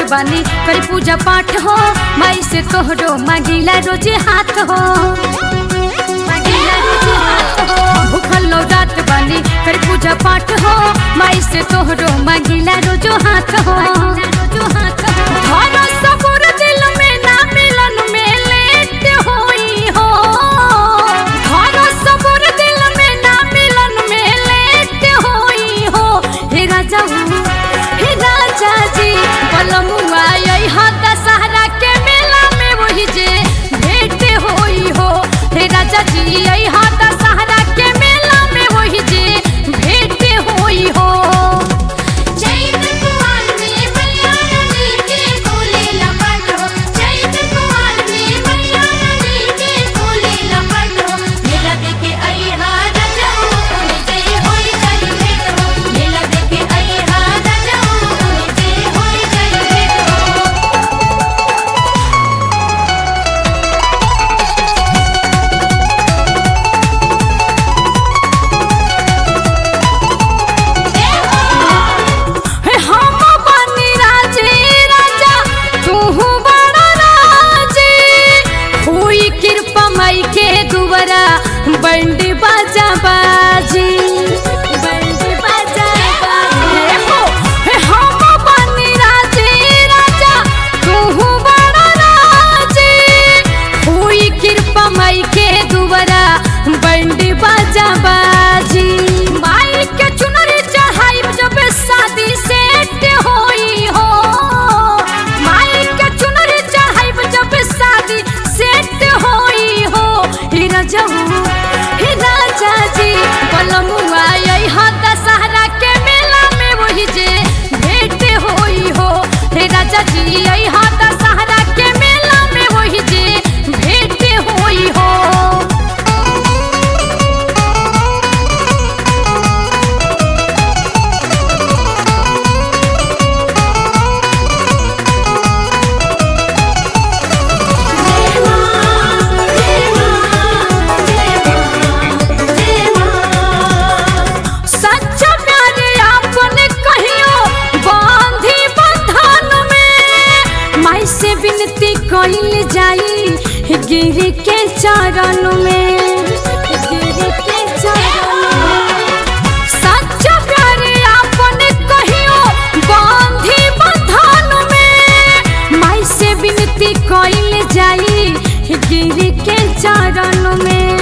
बानी करी पूजा पाठ हो माई से तोहरो मांगिला रोजे हाथ हो मांगिला रोजे हाथ हो भूखल लो रात बानी करी पूजा पाठ हो माई से तोहरो मांगिला रोजो हाथ हो रोजो हाथ हो धरो सबुर दिल में ना मिलन में लेट होई हो धरो सबुर दिल में ना मिलन में लेट होई हो हे राजा हे राजा जी बलमुआ यही हा दशहरा के मेला में वही जे भेंट होई हो हे राजा जी यही हा दशहरा के मेला में वही जे भेंट होई हो चैत कुमार में मैया नदी के कोले लपट हो चैत कुमार में मैया नदी के कोले लपट हो मेला देखे आई हा राजाओ उन्हें जय होई जय भेंट हो मेला देखे आई हा राजाओ उन्हें जय होई जय भेंट हो हे हम बनी राजे राजा तू बड़ा राजे हुई कृपा मई के दुबरा बंडी बाजा बाजी बंडी बाजा बाजी हे हो हे हम बनी राजे राजा तू बड़ा राजे हुई कृपा मई के दुबरा बंडी बाजा बाजी माई के चुनरी चढ़ाई जब शादी सेट होई हो माई के चुनरी चढ़ाई जब शादी सेट होई हो हे राजा हे राजा जी बलमुआ यही हा दशहरा के मेला में वही जे भेंट होई हो हे राजा जी यही हा दशहरा के मेला में वही जे भेंट होई हो जय मां जय मां जय मां जय मां सच्चा प्यार आपन कहियो बांधी बंधन में माई से विनती कइल जाई गिर के चरण में गिर के चरण में सच्चा प्यार आपन कहियो बांधी बंधन में माई से विनती कइल जाई गिर के चरण में